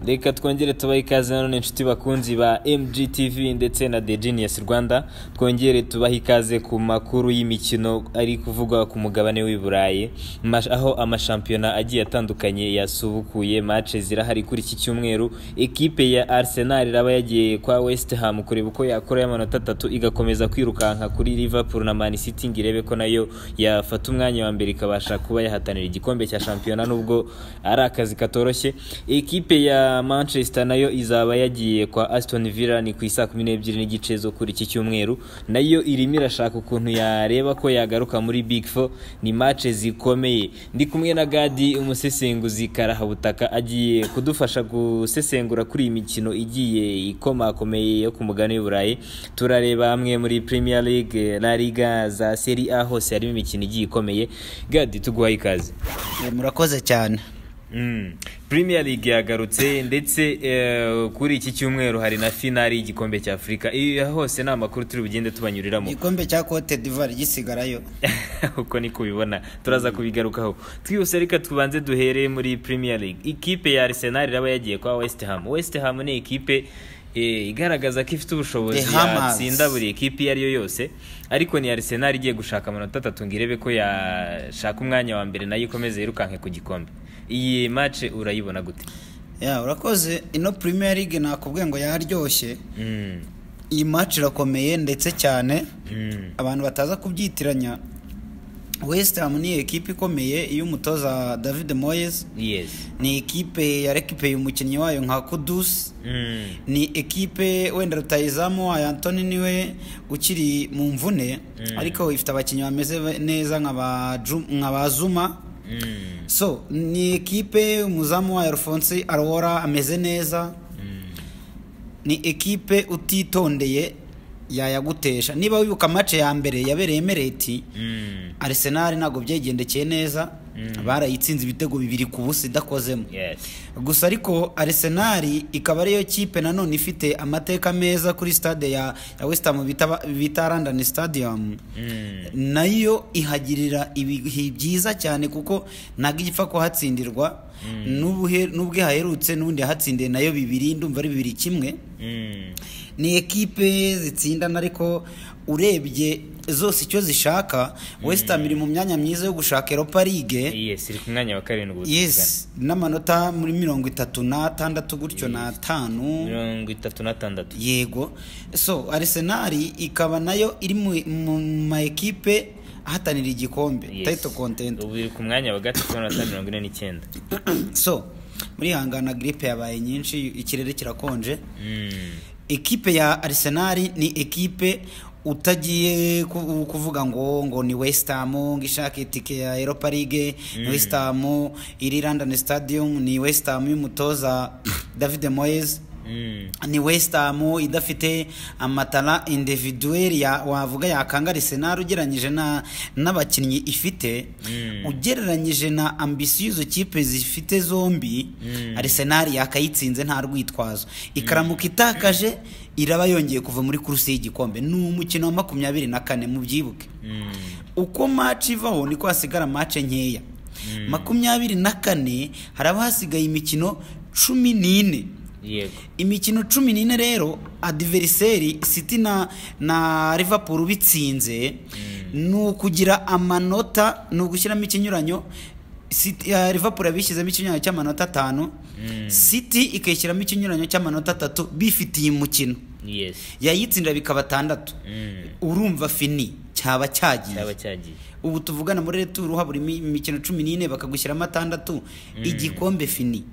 reka twongere tubahe ikaze nanone inshuti bakunzi ba MGTV ndetse na The Genius Rwanda twongere tubahe ikaze ku makuru y'imikino ari kuvugwa ku mugabane w'i Burayi mash- aho amashampiyona agiye atandukanye yasubukuye match zirahari kuri iki cyumweru ekipe ya Arsenal iraba yagiye kwa West Ham kureba uko yakora y'amanota atatu igakomeza kwirukanka kuri Liverpool na Man City ngo irebe ko nayo yafata umwanya wa mbere ikabasha kuba yahatanira igikombe cya shampiyona nubwo ari akazi katoroshye ekipe ya manchester nayo izaba yagiye kwa aston villa ni ku isaa kumi n'ebyiri n'igice zo kuri iki cyumweru nayo irimo irashaka ukuntu yareba ko yagaruka muri big four ni match zikomeye ndi kumwe na gadi umusesenguzi karahabutaka agiye kudufasha gusesengura kuri iyi mikino igiye ikomakomeye yo ku mugani w'uburayi turareba hamwe muri premier league la liga za seri a hose harimo imikino igiye ikomeye gadi tuguhaye ikaze Eh, murakoze cyane Mm. Premier League yagarutse ndetse eh, kuri iki cyumweru hari na finali y'igikombe cya Afurika. Iyo hose ni amakuru turi bugende tubanyuriramo. igikombe cya cote d'ivoire gisigarayo Uko ni kubibona turaza kubigarukaho. Twihuse reka tubanze duhere muri Premier League. Ikipe ya Arsenal iraba yagiye kwa West Ham. West Ham ni ikipe eh, igaragaza ko ifite ubushobozi The Hammers. yatsinda buri ikipe iyo ari yo yose ariko ni Arsenal igiye gushaka amanota atatu ngo irebe ko yashaka umwanya wa mbere nayo ikomeze yirukanke ku gikombe iyi match urayibona gute ya urakoze ino premier league nakubwiye ngo yaryoshye Mm. iyi match irakomeye ndetse cyane Mm. abantu bataza kubyitiranya west ham ni ekipe ikomeye iyo umutoza david moyes Yes. ni ekipe yarekipeye umukinnyi wayo nka kudusi Mm. ni ekipe wenda rutayizamu wayo antoni niwe ukiri mu mvune ariko ifite abakinnyi bameze neza nka ba Ju- nka ba zuma Mm. so ni ekipe umuzamu wayo alphonse arora ameze neza ni ekipe utitondeye yayagutesha niba wibuka mace ya mbere yabereye emereti Mm. arsenal ntabwo byayigendekeye neza barayitsinze ibitego bibiri ku busa idakozemo Yes. gusa ariko arsenal ikaba ariyo kipe nanone ifite amateka meza kuri stade ya, ya west ham bita, ba- bita london stadium Mm. nayo ihagirira ibihe byiza cyane kuko ntabwo igipfa kuhatsindirwa n'ubuhe- n'ubwo ihaherutse n'ubundi yahatsindiye nayo bibiri ndumva ari bibiri kimwe Mm. ni ekipe zitsindana ariko urebye zose icyo zishaka west ham iri mu myanya myiza yo gushaka europa league Yes, iri ku mwanya wa karindwi ubu tuvugana. yes n'amanota muri mirongo itatu n'atandatu gutyo n'atanu mirongo itatu na tandatu yego so arisenali ikaba nayo iri mu- mu ma ekipe ahatanira igikombe tayito kontenti ubu iri ku mwanya wa gatatu n'amanota mirongo ine n'icyenda so muri hangana giripe yabaye nyinshi ikirere kirakonje Mm. ekipe ya arisenali ni ekipe utagiye ku- kuvuga ngo ngo ni wesitamu ngo ishake itike ya eropa ligue ni wesitamu iri london stadium ni wesitamu y'umutoza david moyes Mm. ni west ham idafite amatara individuel ya wavuga yakanga Arsenal ugereranyije na n'abakinnyi ifite Mm. ugereranyije na ambisiyo izo kipe zifite zombi Arsenal yakayitsinze nta rwitwazo ikaramuka itakaje iraba yongeye kuva muri kuruse y'igikombe ni umukino wa makumyabiri na kane mubyibuke Mm. uko match ivaho niko hasigara match nkeya makumyabiri na kane haraba hasigaye imikino cumi n'ine Yego. imikino cumi n'ine rero adiveriseri siti na na liverpool bitsinze ni ukugira amanota ni ugushyiramo ikinyuranyo City- eh, liverpool yabishyizemo ikinyuranyo cy'amanota atanu siti ikayishyiramo ikinyuranyo cy'amanota atatu bifitiye umukino Yes. yayitsindira bikaba atandatu Mm. urumva fini cyaba cyagiye Cyaba cyagiye. ubu tuvugana muri returu habura imi- imikino cumi n'ine bakagushyiramo atandatu igikombe fini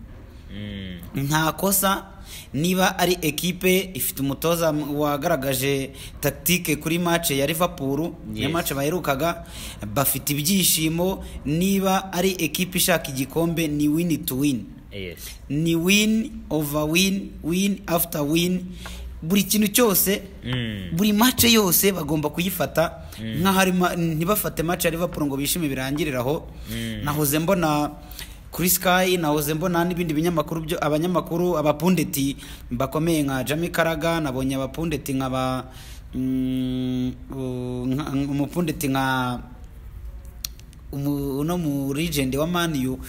Mm. nta kosa niba ari ekipe ifite umutoza m- wagaragaje tactique kuri match ya Liverpool niyo Yes. match baherukaga bafite ibyishimo niba ari ekipe ishaka igikombe ni win to win Yes. ni win over win win after win buri kintu cyose Mm. buri match yose bagomba kuyifata nk'aho ari ma- ntibafate match ya Liverpool ngo bishime birangirire aho nahoze mbona kuri Sky nahoze mbona n'ibindi binyamakuru byo abanyamakuru abapundeti bakomeye nka Jamie Carragher nabonye abapundeti nka ba mm, u- nka- umupundeti nka umu- uno mu legend wa Man U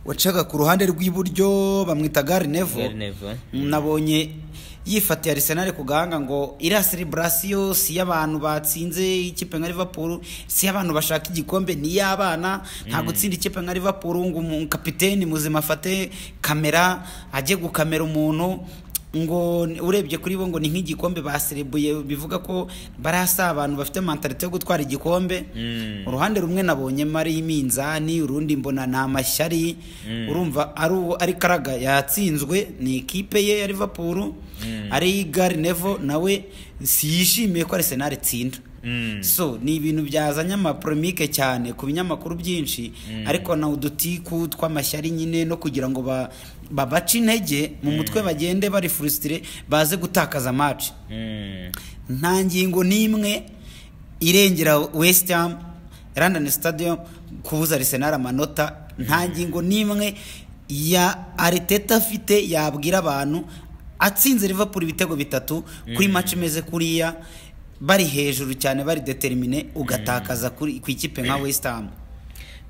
wacaga ku ruhande rw'iburyo bamwita gare nevo Gary Neville. nabonye yifatiye arisenali ku gahanga ngo iriya celebrasiyo si iy'abantu batsinze ikipe nka liverpool si iy'abantu bashaka igikombe ni iy'abana nta gutsinda ikipe nka liverpool ngo umu- kapiteni muzima afate kamera ajye gukamera umuntu ngo ni- urebye kuri bo ngo ni nk'igikombe baserebuye bivuga ko barasa abantu bafite mentalite yo gutwara igikombe Mm. uruhande rumwe nabonyemo ari iminzani urundi mbona ni amashyari urumva ari uwo ari karaga yatsinzwe ni ikipe ye ya liverpool ari gari nevo nawe siyishimiye ko arsenal itsinda Mm. so ni ibintu byazanye amapromike cyane ku binyamakuru byinshi ariko na udutiku tw'amashyari nyine no kugira ngo ba- babace intege mu mutwe bagende bari furusitire baze gutakaza match Mm. nta ngingo n'imwe irengera west ham london stadium kubuza arsenal amanota nta ngingo n'imwe ya ariteta afite yabwira abantu atsinze liverpool ibitego bitatu kuri match imeze kuriya bari hejuru cyane bari determine ugatakaza kuri ku ikipe nka west ham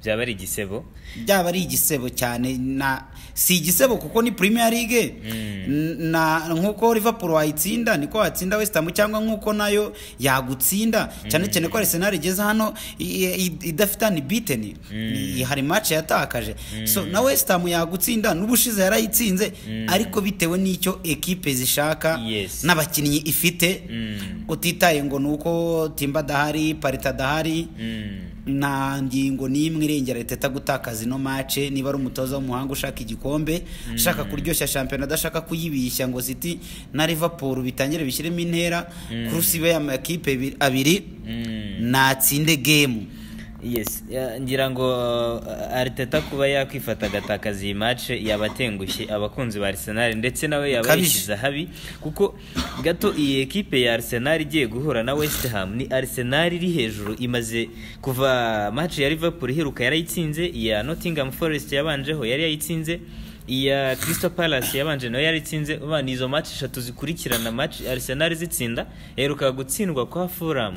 byaba ari igisebo byaba ari igisebo cyane na si igisebo kuko ni premier league N- na nkuko liverpool wayitsinda niko watsinda west ham cyangwa nkuko nayo yagutsinda cyane cyane ko arsenal igeze hano i- i- idafite ni beaten Ni- hari match yatakaje so na west ham yagutsinda n'ubushize yarayitsinze ariko bitewe n'icyo equipe zishaka Yes. n'abakinnyi ifite utitaye ngo nuko timba adahari parita adahari Mm. nta ngingo n'imwe irengera leta gutakaza ino mace niba ari umutoza w'umuhanga ushaka igikombe ashaka kuryoshya shampiyona adashaka kuyibishya ngo ziti na liverpool bitangire bishyiremo intera kurusi ibe amakipe ebi- abiri Mm. natsinde gemu yes ya- ngira ngo uh, ariteta kuba yakwifata agatakaza iyi mace yaba atengushye abakunzi ba arsenal ndetse nawe yaba Kabije. yishyize ahabi kuko gato iyi ekipe ya arsenal igiye guhura na west ham ni arsenal iri hejuru imaze kuva mace ya liverpool iheruka yarayitsinze iya nottingham forest yabanjeho yari yayitsinze iya crystal palace yabanje nayo yari itsinze Urumva ni izo mace eshatu zikurikirana mace arsenal zitsinda yaheruka gutsindwa kwa fulham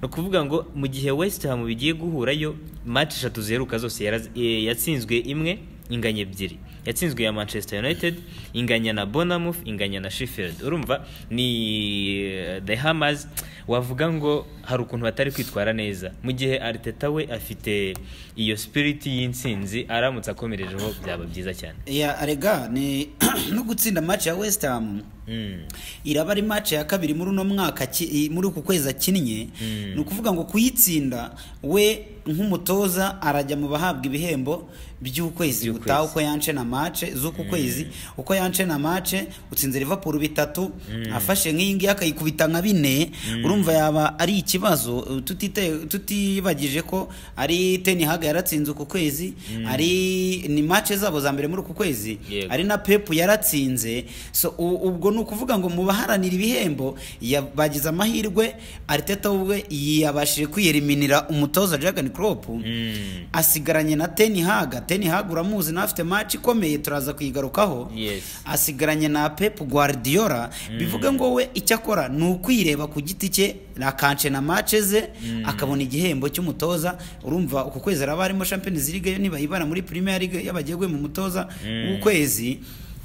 ni ukuvuga ngo mu gihe west ham bigiye guhurayo match eshatu ziheruka zose yaraz- eh, yatsinzwe imwe inganya ebyiri yatsinzwe ya manchester united inganya na bonamouth inganya na sheffield urumva ni eh, the hammers wavuga ngo hari ukuntu batari kwitwara neza mu gihe ariteta we afite iyo spirit y'intsinzi aramutse akomerejeho byaba byiza cyane ya arega ni no gutsinda match ya west ham Mm. iraba ari match ya kabiri muri uno mwaka ki- i- muri uku kwezi akinnye ni ukuvuga ngo kuyitsinda we nk'umutoza arajya mu bahabwa ibihembo by'ukwezi By'ukwezi. gutaha uko yance na mace z'uku kwezi uko yance na mace utsinze Liverpool bitatu afashe nk'iyi ngiyi akayikubita nka bine urumva yaba ari ikibazo tutite- tutibagije ko ari Ten Hag yaratsinze uku kwezi ari ni mace zabo za mbere muri uku kwezi Yego. ari na pepu yaratsinze so u- ubwo ni ukuvuga ngo mu baharanira ibihembo ya- bagize amahirwe ariteta ubwe yabashije kwiyeriminira umutoza Jurgen Klopp Mm. asigaranye na Ten Hag Ten Hag uramuzi nawe afite match ikomeye turaza kuyigarukaho Yes. asigaranye na Pep Guardiola bivuga ngo we icyo akora ni ukwireba ku giti cye akanshe na match ze akabona igihembo cy'umutoza urumva uku kwezi araba harimo Champions League yo nibayibara muri Premier League yabagiye mu mutoza w'ukwezi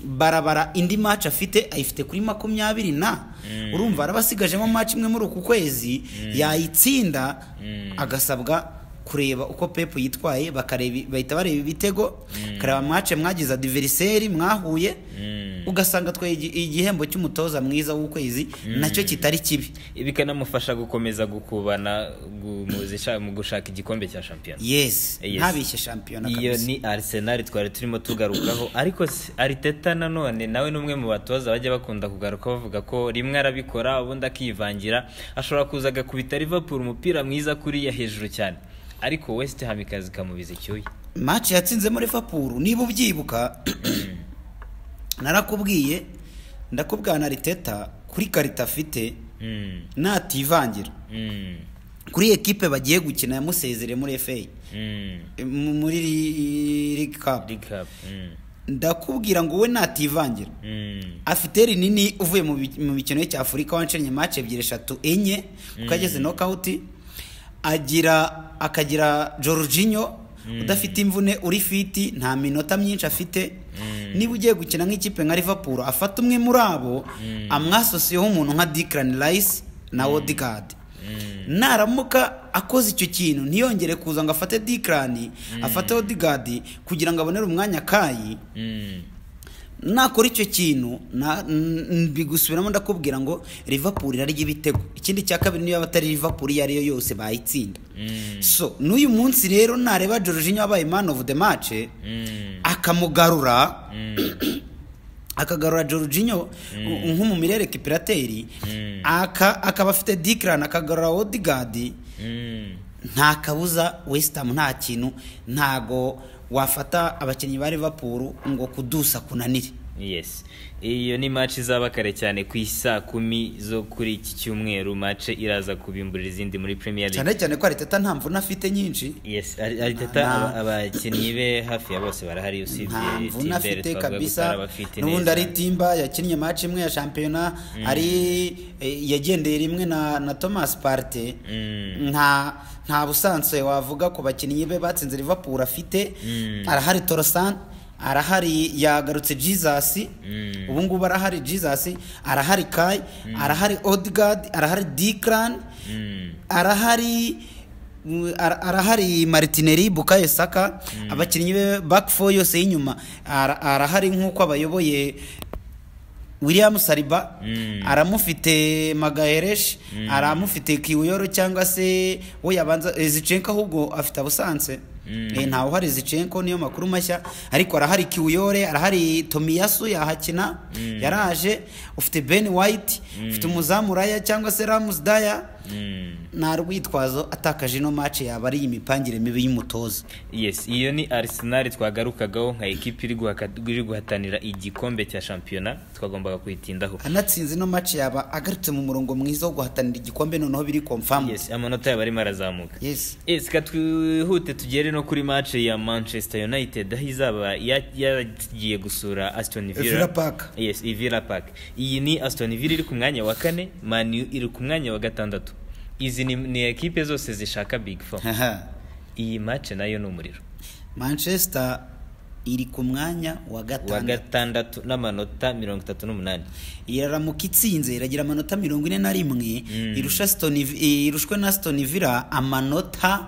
barabara indi match afite ayifite kuri makumyabiri na urumva araba asigajemo match imwe muri uku kwezi yayitsinda agasabwa kureba uko pepu yitwaye bakareba bahita bareba ibitego bakareba amace mwagize adiveriseri mwahuye ugasanga atwaye igi- igihembo cy'umutoza mwiza w'ukwezi nacyo kitari kibi bikanamufasha gukomeza gukubana gu- mu zisha- mu gushaka igikombe cya shampiyona yes Yes. ntabishye shampiyona iyo kabisa ni arsenal twari turimo tugarukaho ariko s- ariteta nanone nawe ni umwe mu batoza bajya bakunda kugaruka bavuga ko rimwe arabikora ubundi akivangira ashobora kuza agakubita liverpool umupira mwiza kuriya hejuru cyane ariko west ham ikaza ikamubiza icyuya mace yatsinzemo Liverpool niba ubyibuka narakubwiye ndakubwira na riteta kuri karita afite Mm, nativangira mm, kuri ekipe bagiye gukina yamusezereye muri FA mm. e, mu- muri League Cup League Cup, mm, ndakubwira ngo we nativangira mm, afite rinini uvuye mu bi- mu mikino ye cy'afurika wancanye match ebyiri eshatu enye kuko ageze nokawuti agira akagira jorginho udafite imvune uri fiti nta minota myinshi afite niba ugiye gukina nk'ikipe nka Liverpool afata umwe muri abo amwasosiyeho umuntu nka Declan Rice na Odegaard naramuka akoze icyo kintu ntiyongere kuza ngo afate Declan afate Odegaard kugira ngo abonere umwanya kayi nakora icyo kintu na- n- bigusubiramo ndakubwira ngo Liverpool irarya ibitego ikindi cya kabiri niyo yaba atari Liverpool iyo ari yo yose bayitsinda so n'uyu munsi rero nareba Jorginho wabaye man of the match akamugarura akagarura Jorginho nko mu mirere kipirateri aka akaba afite Declan akagarura Odegaard nta kabuza West Ham nta kintu ntago wafata abakinnyi ba Liverpool ngo kudusa kunanire yes iyo ni match izaba kare cyane ku isaa kumi zo kuri iki cyumweru match iraza kubimburira izindi muri premier league cyane cyane ko Arteta nta mvune afite nyinshi yes Ari- ariteta Nta- aba- abakinnyi be hafi ya bose barahari nta usibye mvune timbere afite twavuga gusa kabisa abafite n'ubundi ari neza timba yakinnye match imwe ya shampiyona ari eh, yagendeye rimwe na na Thomas Partey Mm. nta nta busanzwe wavuga ku bakinnyi be batsinze Liverpool afite Mm. arahari Torosan arahari yagarutse Jesus Mm. ubu ngubu arahari Jesus arahari Kai arahari Odegaard arahari Declan Mm. arahari mm, ara- arahari Martinelli Bukayo Saka abakinnyi be back four yose y'inyuma ara- arahari nk'uko abayoboye William Saliba Mm. aramufite Magaheresh aramufite Kiuyoro cyangwa se we yabanza eh, Zinchenko ahubwo afite abusanse Mm. eh ntawe uhari Zinchenko niyo makuru mashya ariko arahari Kiuyore arahari Tomiyasu yahakina yaraje ufite Ben White ufite Muzamuraya cyangwa se Ramsdaya Mm. nta rwitwazo atakaje ino match yaba ari imipangire mibi y'umutoza yes iyo ni arsenal twagarukagaho nka ekipi iri guhaka- iri guhatanira igikombe cya shampiyona twagombaga kuyitindaho anatsinze ino match yaba agarutse mu murongo mwiza wo guhatanira igikombe noneho biri confirm yes amanota yabo arimo arazamuka yes yes ka twihute tugere no kuri match ya manchester united aho izaba ya- yagiye gusura aston Villa villa Park. yes i villa park iyi ni aston villa iri ku mwanya wa kane man U iri ku mwanya wa gatandatu izi ni, ni ekipe zose zishaka big four Haha. iyi match nayo ni umuriro manchester iri ku mwanya wa wa gatandatu gatandatu n'amanota mirongo itatu n'umunani iraramuka itsinze iragira amanota mirongo ine na rimwe Mm. irusha Aston Vi- irushwe na Aston Villa amanota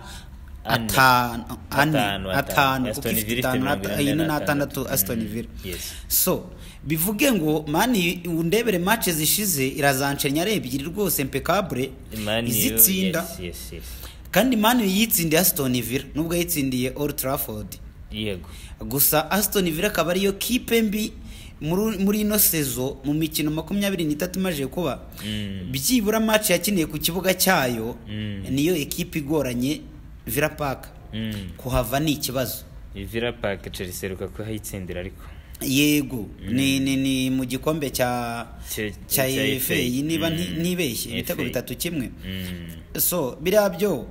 Ane. atanu ane Atanu, atanu. atanu kuko Aston ifite Villa ifite itanu mirongo na- ine ine na n'atandatu atandatu. Aston Mm. Villa Yes. so bivuge ngo mani undebere match zishize irazanshenya ari ebyiri rwose impeccable Man U, izitsinda yes, yes, yes. kandi mani yitsindiye Aston Villa nubwo yitsindiye Old Trafford yego gusa Aston Villa akaba ariyo kipe mbi muri muri ino sezo mu mikino makumyabiri n'itatu imaze kuba Mm. byibura match yakiniye ku kibuga cyayo Mm. niyo ekipe igoranye Villa Park Mm. kuhava ni ikibazo Villa Park Chelsea iheruka kuyitsindira ariko yego ni ni ni mu gikombe cya Cya- cya cya efe FA. niba Mm. nti- ntibeshye ibitego FA. bitatu kimwe Mm. so biriya byo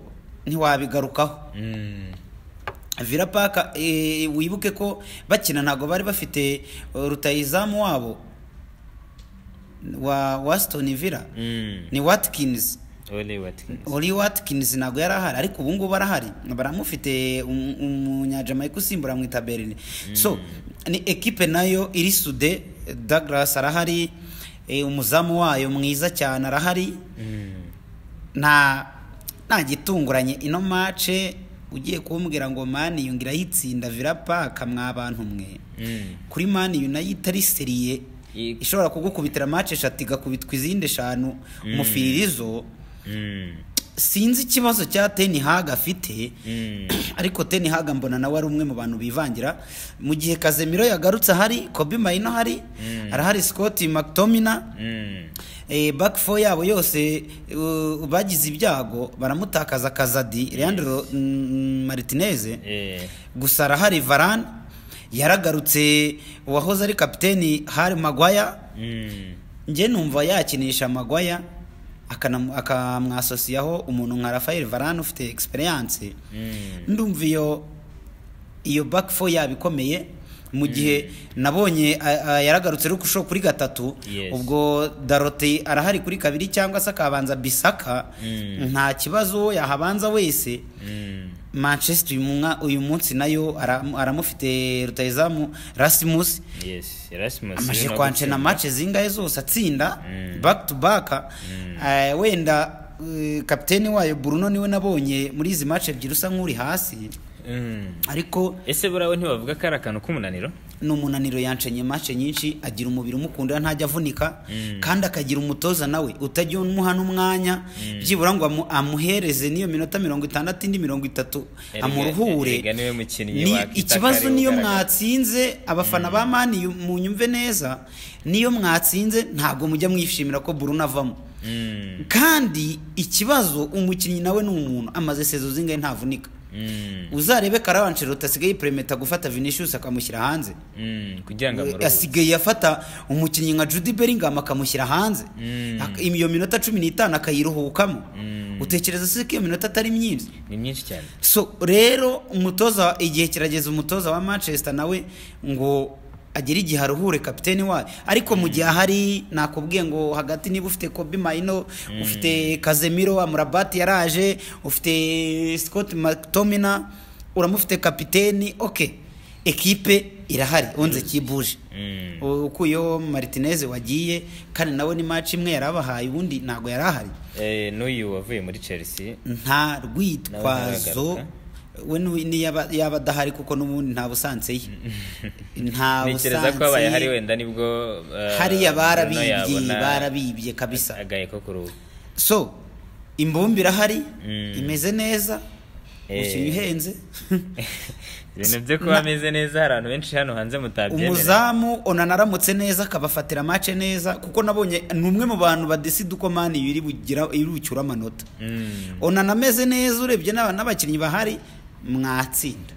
ntiwabigarukaho Mm. Villa Park eh, wibuke ko bakina ntabwo bari bafite eh, rutayizamu wabo wa wa Aston Villa Mm. ni Watkins Ole Watkins Oli Watkins ntabwo yari ahari ariko ubu ngubu arahari baramufite um- umunyajamaica usimbura mu itaberi so ni ekipe nayo iri sude Douglas arahari eh, umuzamu wayo mwiza cyane arahari Mm. nta nta gitunguranye ino mace ugiye kumbwira ngo mani yungira yitsinda Villa Park mwa bantu mwe Mm. kuri mani yunayita ari seriye I- ishobora kugukubitira mace eshatu igakubitwa izindi eshanu umufiririzo Mm. sinzi ikibazo cya Ten Hag afite Mm. ariko Ten Hag mbona nawe ari umwe mu bantu bivangira mu gihe Casemiro yagarutse ahari Kobe Maino ahari arahari Scott McTominay Mm. eh, back four yabo yose uh, bagize ibyago baramutakaza kazadi Leandro mm, Martinez Eh. gusa arahari Varane yaragarutse uwahoze ari kapiteni Harry Maguire Mm. njye numva yakinisha Maguire akanamu- akamwasosiyaho umuntu nka Rafael Varane ufite experience Mm. ndumva iyo iyo back four yabo ikomeye mu gihe nabonye a- a- yaragarutse ari kusho kuri gatatu Yes. ubwo darote arahari kuri kabiri cyangwa se akabanza bisaka nta kibazo yahabanza wese manchester uyu mwa- uyu munsi nayo aram- aramufite rutayizamu rasimusi yes erasmus amaze rero kwancena match zingahe zose atsinda back to back Eh, wenda eh, kapiteni wayo Bruno niwe nabonye muri izi match ebyiri usa nk'uri hasi Mm. ariko ese burawe ntibavuga ko ari akantu k'umunaniro ni umunaniro yancenye match nyinshi agira umubiri umukunda ntajya avunika kandi akagira umutoza nawe utajya umuha n'umwanya byibura ngo amu- amuhereze n'iyo minota mirongo itandatu indi mirongo itatu Erega- amuruhure erega niwe mukinnyi Ni- wakita ikibazo kare niyo ugaragara. mwatsinze abafana ba mani munyumve neza niyo mwatsinze ntabwo mujya mwishimira ko Bruno avamo Mm. kandi ikibazo umukinnyi nawe ni umuntu amaze sezo zingahe ntavunika Mm. uzarebe Carlo Ancelotti asigaye yiperemeta gufata Vinicius akamushyira hanze Mm. kugira ngo amuruhure. asigaye afata umukinnyi nka Jude Bellingham akamushyira hanze Mm. Ak- iyo minota cumi n'itanu akayiruhukamo Mm. utekereza se ko iyo minota atari myinshi ni myinshi cyane so rero umutoza igihe kirageze umutoza wa manchester nawe ngo agere igihe aruhure kapiteni wayo ariko mu gihe ahari nakubwiye ngo hagati niba ufite kobi mayino ufite kazemiro amurabati yaraje ufite scott mctomina uramufite kapiteni ok ekipe irahari unze kibuje Mm. ukuyeho martinez wagiye kandi nawe ni match imwe yarabahaye ubundi ntabwo yari ahari Eh, n'uyu wavuye muri chelsea nta rwitwazo Nawe we ni- ni yaba yaba adahari kuko n'ubundi nta busanse ye nta ntekereza ko busanse abaye hari ye wenda nibwo eh, hariya Bruno barabibye yabona barabibye kabisa agahe ko kuruhu so imbumbi irahari Mm. imeze neza Eh. umukinnyi uhenze ibintu byo kuba ameze neza hari abantu benshi hano hanze mutabyemera umuzamu onana aramutse neza akabafatira mace neza kuko nabonye ni umwe mu bantu badesida uko mani iri bugira iri bucyura amanota Mm. onana ameze neza urebye n'aba- n'abakinnyi bahari mwatsinda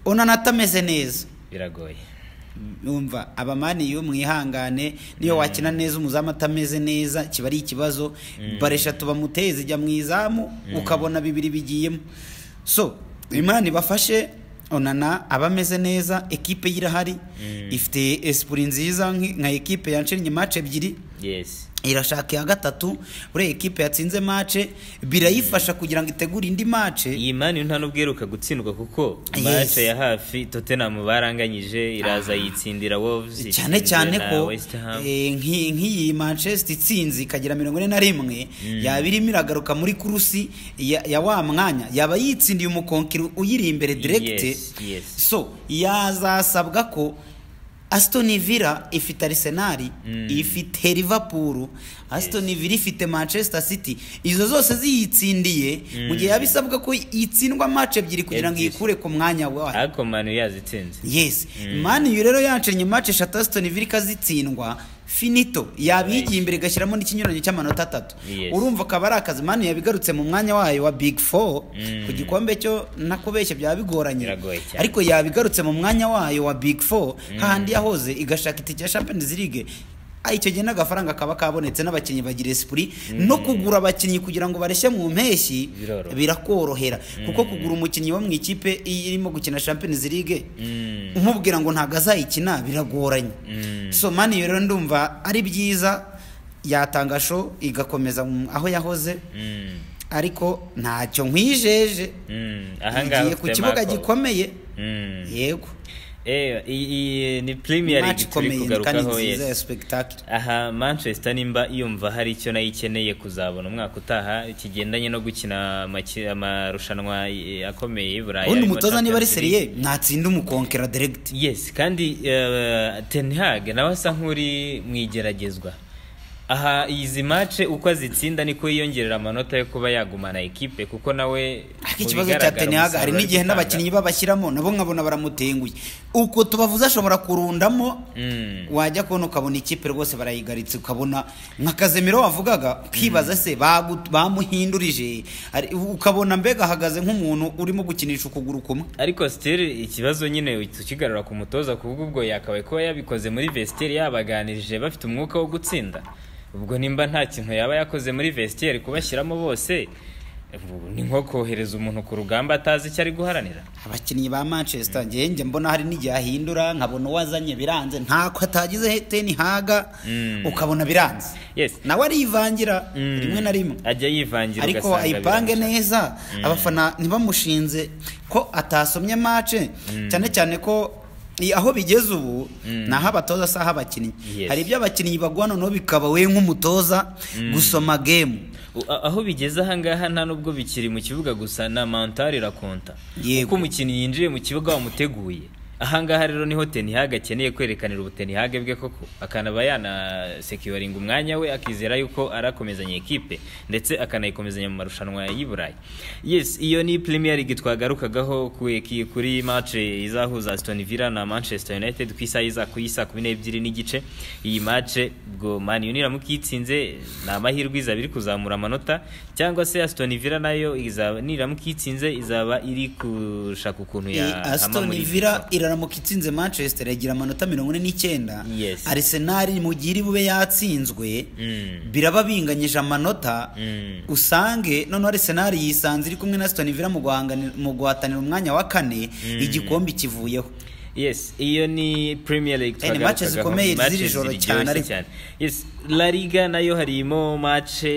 onana atameze neza biragoye yumva abamani iyo mwihangane niyo wakina neza umuzamu atameze neza kiba ari ikibazo bare eshatu bamuteye zijya mu izamu ukabona bibiri bigiyemo so imana ibafashe onana aba ameze neza ekipe ye irahari ifite esipuri nziza nki- nka ekipe yancennye mace ebyiri yes irashaka iya gatatu buriya ekipe yatsinze mace birayifasha kugira ngo itegure indi mace iyi mani nta n'ubwiheruka gutsindwa kuko Yes. mace ya hafi tottenham baranganyije iraza yitsindira wolves cyane itsindira cyane na ko West Ham. eh, nki- nk'iyi manchester itsinze ikagira mirongo ine na rimwe yaba irimo iragaruka muri kurusi ya ya wa mwanya yaba yitsindiye umukonkiri uyiri imbere direkite Yes, yes. so yazasabwa ko Aston Villa ifite Arsenal ifite Liverpool Aston Villa ifite Manchester City izo zose ziyitsindiye mu gihe yabisabwa ko itsindwa match ebyiri kugira ngo Ebyiri. yikure ku mwanya wayo ariko manu yazitsinze yes mani iyo rero yancanye match eshatu Aston Villa ikazitsindwa finito yabigiye imbere igashyiramo n'ikinyuranyo cy'amanota atatu Yes. urumva akaba ari akazi mani yabigarutse mu mwanya wayo wa big four ku gikombe cyo nakubeshya byaba bigoranye Biragoye cyane. ariko yabigarutse mu mwanya wayo wa big four hahandi yahoze igashaka itike ya Champions League Ah, icyo gihe n'agafaranga kaba kabonetse n'abakinnyi bagira esprit no kugura abakinnyi kugira ngo bareshye mu mpeshyi Biroroha. birakorohera kuko kugura umukinnyi wo mu ikipe irimo gukina Champions League Mm. umubwira ngo ntabwo azayikina biragoranye Mm. so mani rero ndumva ari byiza yatanga show igakomeza mu- aho yahoze Mm. ariko ntacyo nkwijeje Mm. ahangaha igiye ku ufite kibuga Marco. gikomeye Mm. yego Eh, iyi- iyi ni premier match league turi ikomeye kandi kugarukaho nziza ya yes spectacle aha manchester nimba yumva hari icyo nayo ikeneye kuzabona umwaka utaha kigendanye no gukina amaki- amarushanwa eh, akomeye y'i burayi ubundi harimo umutoza niba ari Champions serie ntatsinda umukonkera direct yes kandi eh, ten hag nawe asa nk'uri mu igeragezwa aha izi mace uko azitsinda niko yiyongerera amanota yo kuba yagumana ekipe kuko nawe ariko mu ikibazo cya bigaragara tenaga umusaruro hari ari n'igihe gutanga. n'abakinnyi babashyiramo nabo nkabona baramutenguye uko tubavuze ashobora kurundamo Mm. wajya kubona ukabona ikipe rwose barayigaritse ukabona nka kazemiro wavugaga ukibaza se bagu- bamuhindurije Ari- ukabona mbega ahagaze nk'umuntu urimo gukinisha ukuguru kumwe ariko sitiri ikibazo nyine tukigarura ku mutoza kuvuga ubwo yakabaye kuba yabikoze muri vesiteri yabaganirije bafite umwuka wo gutsinda ubwo nimba nta kintu yaba yakoze muri vesiteri kubashyiramo bose ni nko kohereza umuntu ku rugamba atazi icyo ari guharanira abakinnyi ba manchester njye njya mbona hari n'igihe ahindura nkabona uwazanye biranze ntako atagize teni haga ukabona biranze Yes. nawe arivangira rimwe na rimwe ajya yivangira ariko ugasanga ayipange birangira. neza abafana ntibamushinze ko atasomye mace cyane cyane ko i- aho bigeze ubu ni aho abatoza si aho abakinnyi Yes. hari ibyo abakinnyi bagwa noneho bikaba we nk'umutoza gusoma gemu U- a- aho bigeze ahangaha nta nubwo bikiri mu kibuga gusa na mentale irakonta Yego. uko umukinnyi yinjiye mu kibuga wamuteguye ahangaha rero niho tenihaga akeneye kwerekanira ubutenihage bwe koko akanaba yanasekiwaringa umwanya we akizera yuko arakomezanya ekipe ndetse akanayikomezanya mu marushanwa y'i burayi yes iyo ni premier league twagarukagaho ku- ki- kuri match izahuza aston villa na manchester united ku isaha iza ku isa kumi n'ebyiri n'igice iyi match ubwo man u niramuka iyitsinze ni amahirwe izaba iri kuzamura amanota cyangwa se aston villa nayo izaba niramuka iyitsinze izaba iri gushaka ukuntu I- yahama Aston muri- Villa iraramuka itsinze Manchester yagira amanota mirongo ine n'icyenda Yes. Arsenal mu gihe iri bube yatsinzwe Mm. biraba binganyije amanota Mm. usange noneho Arsenal yisanze iri kumwe na Aston Villa mu guhangani- mu guhatanira umwanya wa kane igikombe kivuyeho yes iyo ni premier league Eh, ni matches twagarukaga zikomeye matches z'iri joro ziryoshye cyane ariko. yes la liga nayo harimo matche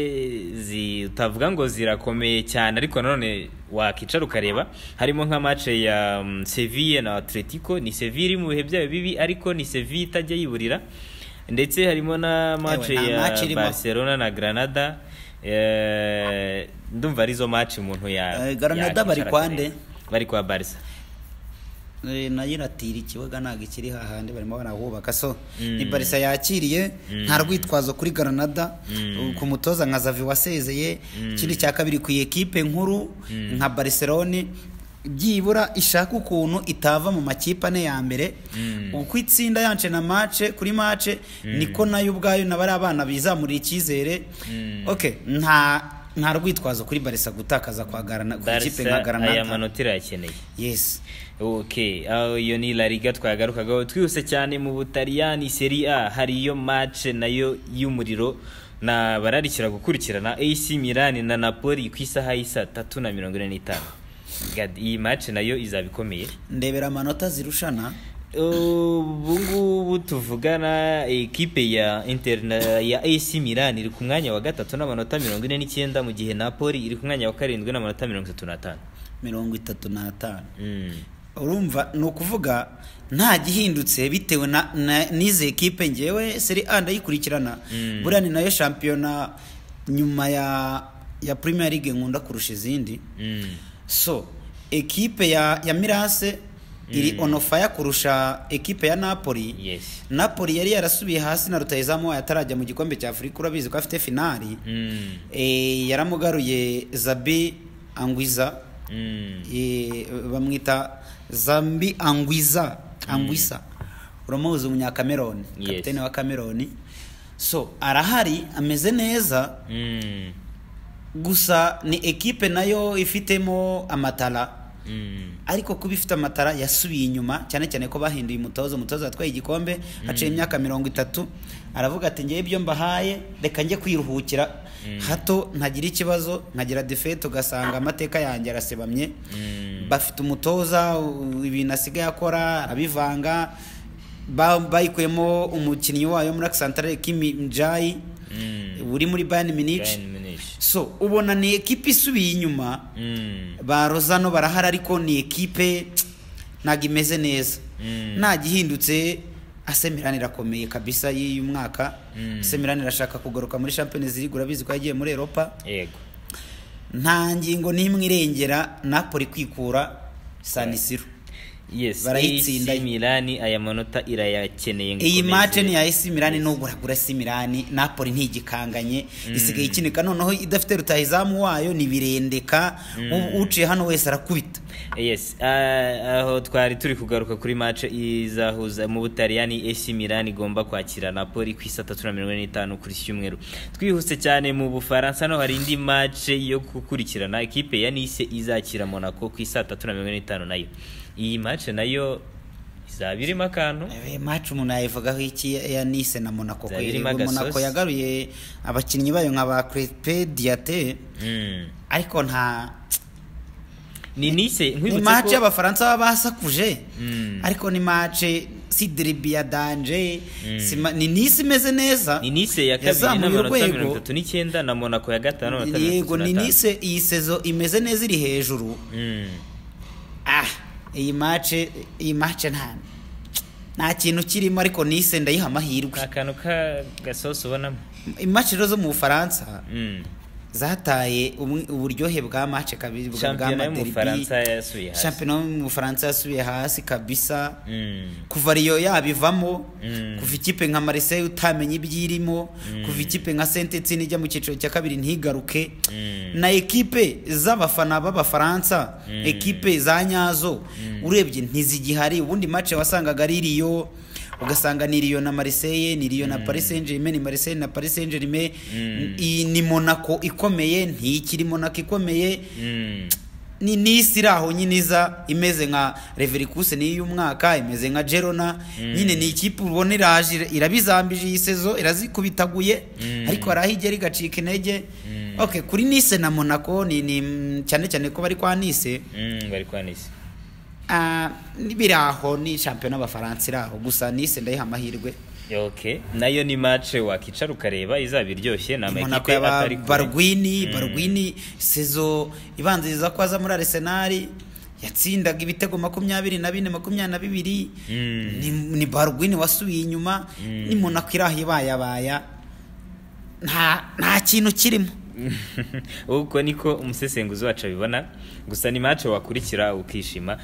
zi utavuga ngo zirakomeye cyane ariko nanone wakicara ukareba harimo nka matche ya um, Sevilla na Atletico ni Sevilla iri mu bihe byayo bibi ariko ni Sevilla itajya yiburira ndetse harimo na matche nta match ya irimo. Barcelona na Granada eh, ndumva arizo match umuntu ya Eh, Granada yakwicara bari kwa akareba. nde? bari kwa Barca Eh, nayo iratira ikibuga ntabwo ikiri hahandi barimo barahubaka so ni barisa yakiriye nta rwitwazo kuri garanada ku mutoza nka zavi wasezeye ikindi cya kabiri ku ekipe nkuru nka bariserone byibura ishaka ukuntu itava mu makipe ane ya mbere uko itsinda yance na mace kuri mace niko nayo ubwayo na bariya abana bizamurira icyizere okay nta nta rwitwazo kuri barisa gutakaza kwa garana ku ikipe nka Barca aya garanada manota irayakeneye yes ok aho iyo ni la liga twagarukagaho twihuse cyane mu butaliyani seri a hari iyo match nayo y'umuriro na bararikira gukurikirana ac milan na napoli ku isaha y'isa tatu na mirongo ine n'itanu God, iyi match nayo izaba ikomeye ndebera amanota zirushana ubu ngubu tuvugana ekipe ya interna ya AC Milan iri ku mwanya wa gatatu n'amanota mirongo ine n'icyenda mu gihe Napoli iri ku mwanya wa karindwi n'amanota mirongo itatu n'atanu mirongo itatu n'atanu Mm. urumva ni ukuvuga nta gihindutse bitewe na- na- n'izi ekipe ngewe seri a ndayikurikirana buriya ni nayo shampiyona nyuma ya ya premier league nkunda kurusha izindi Mm. so ekipe ya ya mirase iri on fire kurusha ekipe ya napoli Yes. napoli yari yarasubiye hasi na rutayizamu atarajya mu gikombe cya afurika urabizi ko afite finali Mm. Eh, yaramugaruye zabi angwiza Mm. Eh, bamwita zambi angwiza angwisa uramuzi umunyakameroni Yes. kapitene wa kameroni so arahari ameze neza Mm. gusa ni ekipe nayo ifitemo amatara Mm. ariko kuba ifite amatara yasubiye inyuma cyane cyane ko bahinduye umutoza umutoza yatwaye igikombe haciye imyaka mirongo itatu aravuga ati ngewe ibyo mbahaye reka njye kwiruhukira hato ntagira ikibazo nkagira defete ugasanga amateka yanjye arasebamye bafite umutoza u- ibintu asigaye akora arabivanga Ba- bayikuyemo umukinnyi wayo muri akisantare Kimi Njayi uri muri Bayern Munich Bayern Munich. so ubona ni ekipe isubiye inyuma Mm. ba rozano barahari ariko ni ekipe ntabwo imeze neza nta gihindutse asemirani irakomeye kabisa y'uyu mwaka asemirani irashaka kugaruka muri champions league urabizi ko yagiye muri europa Yego. nta ngingo n'imwe irengera napoli kwikura sanisiro Yes. Barayitsinda. AC Milan aya manota irayakeneye ngo iyi ikomeze. mace ni ya esi mirani nubwo uragura esi mirani napoli ntigikanganye isigaye ikinika noneho idafite rutahizamu wayo ni birendeka U- uciye hano wese arakubita Yes. ah, aho twari turi kugaruka kuri match izahuza mu Butaliyani AC Milan igomba kwakira Napoli ku isa 3:45 kuri iki cyumweru. Twihuse cyane mu Bufaransa no hari indi match yo gukurikirana ikipe ya Nice izakira Monaco ku isa 3:45 nayo. Iyi match nayo izaba irimo akantu Eh, match umuntu yayivugaho iki ya Nice na Monaco Zaba kweri irimo agasosi. Monaco yagaruye abakinnyi bayo nka ba Crespe Diate Mm. ariko nta ni nise ni nkwibutse match ko y'abafaransa baba basakuje Mm. ariko ni match si derby ya danger si ma- ni Nice imeze neza ni nise ya kabiri yazamuye n'amanota urwego. mirongo itatu n'icyenda na monako ya gatanu n'amanota mirongo yego itatu ni n'atanu Nice iyi sezo imeze neza iri hejuru Mm. ah iyi match iyi match nta nta kintu kirimo ariko Nice ndayiha amahirwe nta kantu ka gasosi ubonamo imatch rero zo mu Bufaransa Mm. zataye umwe- uburyohe bwa match kabiri bwa shampiyona yo mu derby. bufaransa yasuye hasi shampiyona yo mu Bufaransa yasubiye hasi kabisa Mm. kuva Rio yabivamo Mm. kuva ikipe nka Marseille utamenya ibyirimo kuva ikipe nka Saint-Etienne ijya mu cyiciro cya kabiri ntigaruke Mm. na ekipe z'abafana b'abafaransa ekipe za nyazo urebye ntizigihari ubundi match wasangaga ari Rio ugasanga ni Rio na Marseille ni Rio na Paris Saint-Germain ni Marseille na Paris Saint-Germain Mm. iyi ni Monaco ikomeye ntikiri Monaco ikomeye Mm. ni n'isi iri aho nyine iza imeze nka reverikuse niyo y'umwaka imeze nka gerona nyine ni ikipe ubona iraje ira- irabizambije iyi sezo irazikubitaguye Mm. ariko hari aho igera igacika intege ok kuri nise na monaco ni ni mm, cyane cyane ko bari kwa nise Mm. bari kwa nise ah, ni- biri aho ni shampiyona y'abafaransa iri aho gusa nise ndayiha amahirwe ok nayo ni match wakicara ukareba izaba iryoshye ni monaco amakipe yaba atari kure barwini barwini sezo ibanziriza ko aza muri arsenal yatsindaga ibitego makumyabiri na bine makumyabiri na bibiri Mm. ni, ni barwini wasubiye inyuma ni monaco iri aho ibayabaya nta nta kintu kirimo uko niko umusesenguzi wacu abibona gusa ni match wakurikira ukishima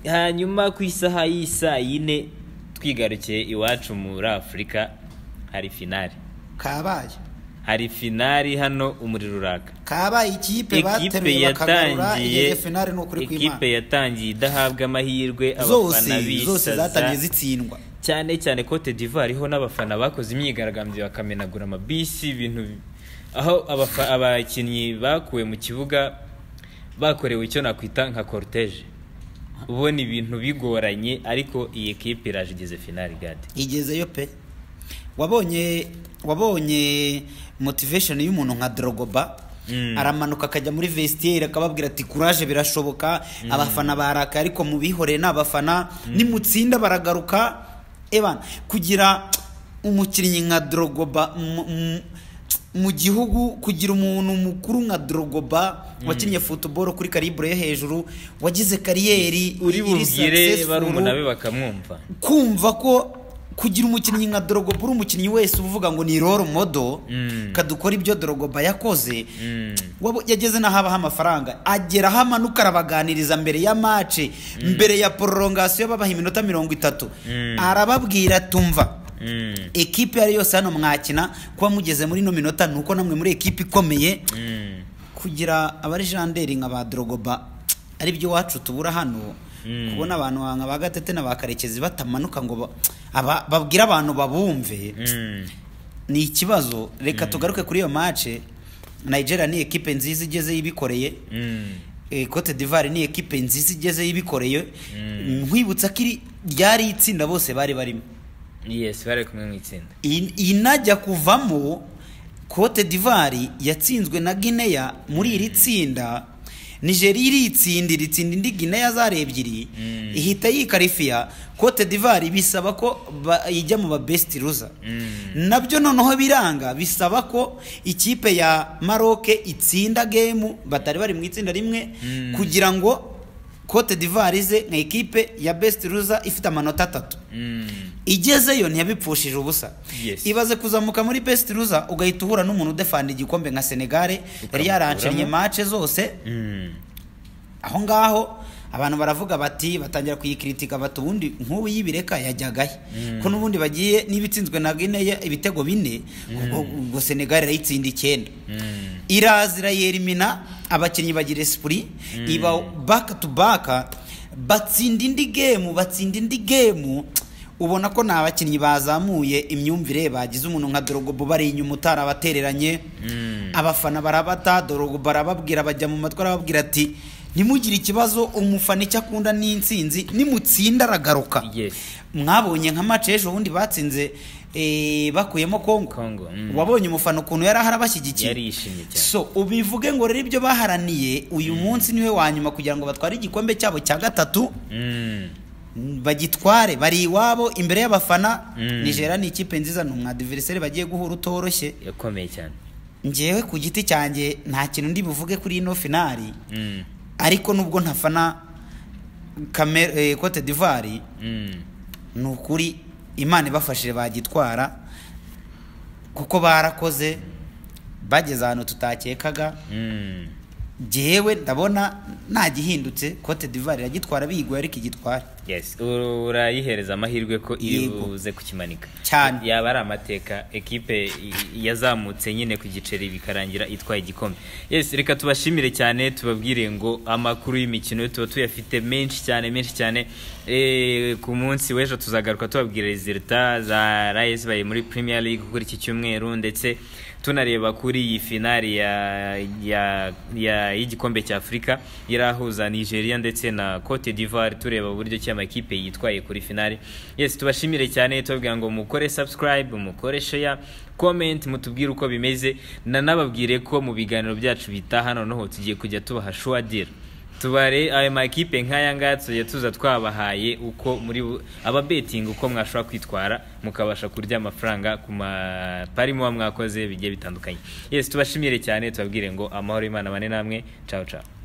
hanyuma ku isaha y'isaa yine twigarukiye iwacu muri afurika hari finari kabaye hari finari hano umuriro uraka kabaye ikipe ikipe bateruye bakagarura yatangiye igeze finale ni ukuri ikipe kw'imana yatangiye idahabwa amahirwe zose abafana zose zatangiye bisaza zitsindwa cyane cyane Cote d'Ivoire ho n'abafana bakoze imyigaragambyo bakamenagura amabisi ibintu aho abafa- abakinnyi bakuwe mu kibuga bakorewe icyo nakwita nka cortege ubona ibintu bigoranye ariko iyi ekipe iraje igeze finali gade igezeyo pe wabonye wabonye motivation y'umuntu nka drogoba Mm. aramanuka akajya muri vestiaire akababwira ati courage birashoboka abafana barakaye ariko mubihoreye ni abafana nimutsinda baragaruka ebana kugira umukinnyi nka drogoba mu- mu- mu gihugu kugira umuntu mukuru nka drogoba wakinnye football kuri calibre yo hejuru wagize kariyeri uri iri bubwire successful barumuna be bakamwumva kumva ko kugira umukinnyi nka Drogba uri umukinnyi wese uvuga ngo ni role model Mm. kadukora ibyo Drogba yakoze Mm. wabo yageze n'aho abaha amafaranga agera aho amanuka arabaganiriza mbere ya mace mbere ya prolongation babaha iminota mirongo itatu Mm. arababwira tumva Mm. ekipe iyo ari yose hano mwakina kuba mugeze muri ino minota ni uko namwe muri ekipe ikomeye Mm. kugira abarejanderi nka ba Drogba ari byo iwacu tubura hano Mm. kubona abantu nka ba Gatete na ba Karekezi batamanuka ngo ba- aba- babwire abantu babumve Mm. ni ikibazo reka tugaruke kuri iyo mace Nigeria ni ekipe nziza igeze yibikoreye Mm. Eh, Cote d'Ivoire ni ekipe nziza igeze yibikoreye nkwibutsa ko iri ryari itsinda bose bari barimo yes bari kumwe mu itsinda iyi iyi najya kuvamo Cote d'Ivoire yatsinzwe na Guinea muri iri tsinda Nigeria iritsindi ritsinda indi Guinea zari ebyiri ihita yikarifiya Cote d'Ivoire bisaba ko ba- ijya mu ba best loser nabyo noneho biranga bisaba ko ikipe ya Maroc itsinda game batari bari mu itsinda rimwe kugira ngo Cote d'Ivoire ize nka ekipe ya best loser ifite amanota atatu Mm. igezeyo ntiyabipfushije ubusa Yes. ibaze kuzamuka muri best loser ugahita uhura n'umuntu udefanda igikombe nka senegare yari yarancanye mace zose Mm. aho ngaho abantu baravuga bati batangira kuyikiritika bati ubundi nk'ubu y'ibireka yajyagahe ko n'ubundi bagiye n'ibitsinzwe na guinea ibitego bine ubwo ubwo senegare irayitsinda icyenda Mm. iraza irayerimina abakinnyi bagira esprit iba back to back batsinda indi game batsinda indi game ubona ko ni abakinnyi bazamuye imyumvire bagize umuntu nka Drogba bari inyuma utarabatereranye Mm. abafana barabata Drogba arababwira bajya mu matwi arababwira ati ntimugire ikibazo umufana icyo akunda ni insinzi nimutsinda aragaruka Yes. mwabonye nka mace ejo bundi batsinze eh, bakuyemo kongo Congo, mm. wabonye umufana ukuntu yari ahari abashyigikiye Yari yishimye cyane. so ubivuge ngo rero ibyo baharaniye uyu munsi niwe wa nyuma kugira ngo batware igikombe cyabo cya gatatu Mm. bagitware bari iwabo imbere y'abafana Mm. nigera ni ikipe nziza ni umwadiveriseri bagiye guhura utoroshye yakomeye cyane ngewe ku giti cyanjye nta kintu ndi buvuge kuri ino finari Mm. ariko nubwo ntafana Kamer- eh, cote d'ivoire Mm. ni ukuri imana ibafashije bagitwara kuko barakoze bageze ahantu tutakekaga Mm. jyewe ndabona ntagihindutse cote d'ivoire iragitwara biyiguye ariko igitwara Yes. Uru- urayihereza amahirwe ko iri Yego. buze kukimanika Cyane. yaba ari amateka ekipe i- yazamutse nyine ku giceri bikarangira itwaye igikombe yes reka tubashimire cyane tubabwire ngo amakuru y'imikino tuba tuyafite menshi cyane menshi cyane Eh, ku munsi w'ejo tuzagaruka tubabwira resulta za rayesi bari muri premier league kuri iki cyumweru ndetse tunareba kuri iyi finari ya, ya, ya, y'igikombe cya afurika irahuza nigeria ndetse na cote d'ivoire tureba uburyo ki amakipe yitwaye kuri finari yes tubashimire cyane tubabwira ngo mukore subscribe mukore share comment mutubwire uko bimeze nanababwire ko mu biganiro byacu bitaha noneho tugiye kujya tubaha sure deal tubare ayo makipe nk'aya ngaya tuzajya tuza twabahaye uko muri bu- ababetinga uko mwashobora kwitwara mukabasha kurya amafaranga ku mapari muba mwakoze bigiye bitandukanye yes tubashimire cyane tubabwire ngo amahoro y'imana bane namwe ciao ciao